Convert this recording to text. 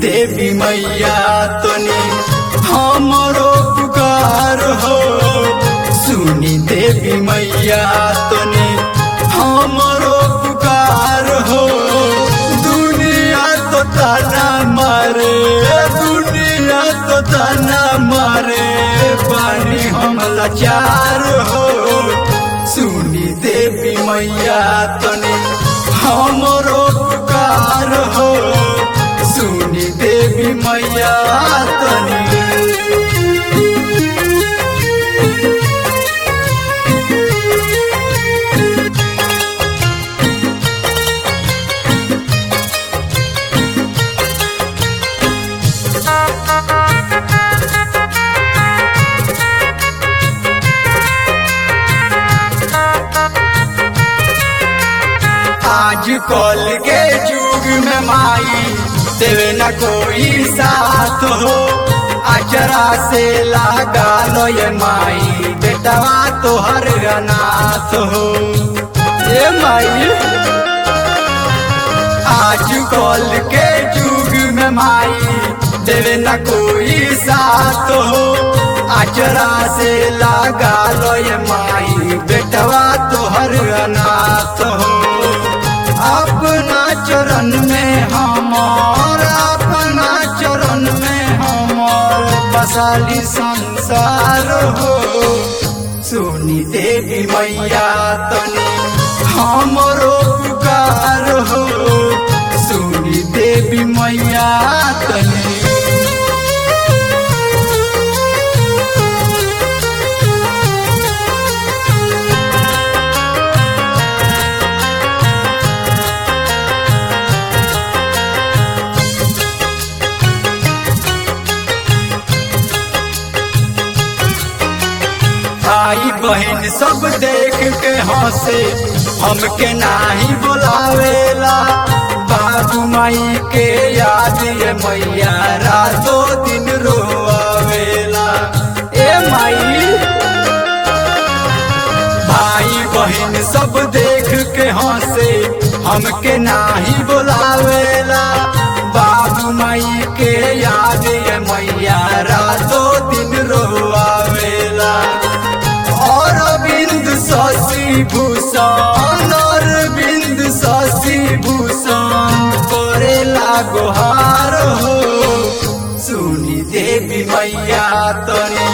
देवी मैया तनी हमरो पुकार हो सुनी देवी मैया तनी हमरो पुकार हो दुनिया तो ताना मारे दुनिया तो ताना मारे पानी हम लाचार हो सुनी देवी मैया तनी हमरो पुकार हो सुनी देवी मैया तनी आज कल के युग में माई देवे न कोई साथ हो अचरा से लागा लो ये माई बेटवा तो हर अनाथ हो ये माई आज कल के युग में माई देवे न कोई साथ हो अचरा से लागा लो ये माई बेटवा तो हर अनाथ हो अपना चरण में हमार अपना चरण में हमार बसाली संसार हो सुनी देवी मैया तनी हमरो पुकार हो सुनी देवी मैया तनी भाई बहन सब देख के हंसे हमके नाही बुलावेला बाबू माई के याद ये मैया रातों दिन रोआवेला ए माई भाई बहन सब देख के हंसे हमके नाही बुलावेला बाबू माई के याद ये मैया रातों दिन रोआवेला और बिंद शशि भूषण और बिंद शशि भूषण करेला गुहार हो सुनी देवी मैया तनी